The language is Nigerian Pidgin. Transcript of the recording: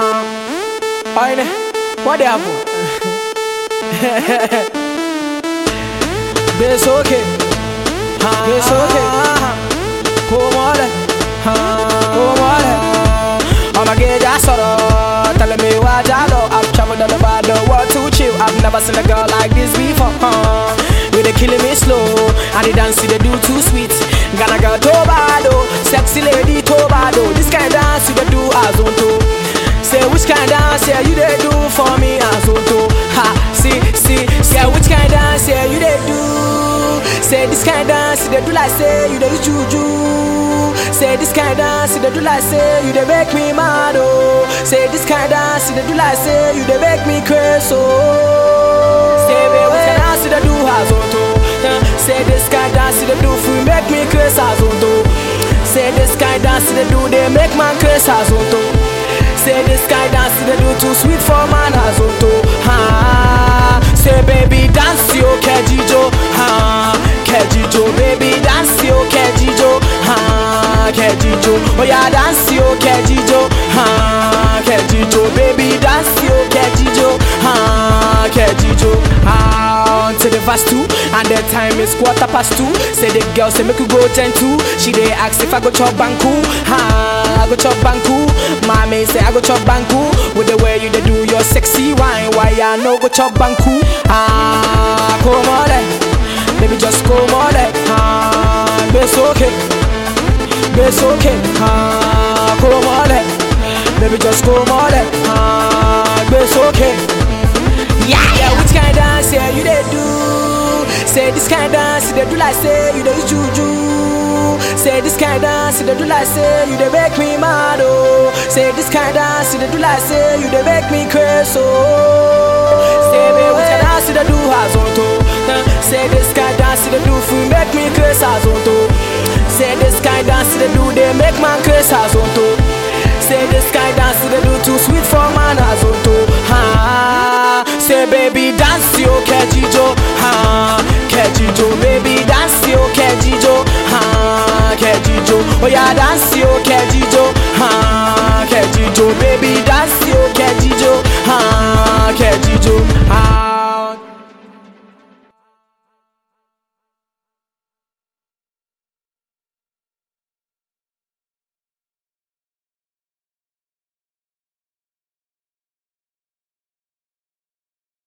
Huh? Oine, what the happen? It's okay. It's okay. Come on, come on. I'ma get that sorrow. Telling me what I know. I've traveled all over the world to chill. I've never seen a girl like this before. Huh? You they killing me slow, and the dance you they do too sweet. Gonna girl Tobado, sexy lady Tobado. This kind of dance you they do as on to. Say which kind of dance yeah you they do for me as on to. Ha, see, see, say which kind of dance yeah you they do. Say this kind of dance you they do like say you they use juju. Say this kind of dance you they do like say you they make me mad oh. Say this kind of dance you they do like say you they make me crazy oh. Say baby which kind of dance you they do as on to. Uh, Say this kind of dance you they do for you make me crazy as on to. Say this kind of dance you they do they make man crazy as on to. Say this guy dance they do too sweet for man as auto. Ha. Say baby dance yo kejijo. Ha. Kejijo baby dance yo kejijo. Ha. Kejijo. Oh yeah dance yo kejijo. Ha. Kejijo baby dance yo kejijo. Ha. Kejijo. Ah, to the verse two and the time is quarter past two. Say the girl say make you go ten two. She dey ask if I go chop banku. Ha. I go chop banku. Mommy say I go chop banku with the way you dey do your sexy wine. Why I no go chop banku? Ah, come on, eh. baby, just come on, eh. ah, it's okay, it's okay. Ah, come on, eh. baby, just come on, eh. ah, it's okay. Yeah, yeah, which kind of dance yeah you dey do? Say this kind of dance you dey do like say you dey use juju. Say this kind of dance you dey do like say you dey make me mad oh. Say this kind of dance you dey do like say you dey make me crazy oh. Say baby which kind of dance you dey do as on to? Uh, Say this kind of dance you dey do for make me crazy as on to. Say this kind of dance you dey do they make man crazy as on to. Say this kind of dance you dey do too sweet for man as on to. Ha. Say baby dance yo kejijo. Ha. Kejijo baby dance yo kejijo. Ha. Kejijo. Oh yeah dance yo kejijo. Ha. Kejijo baby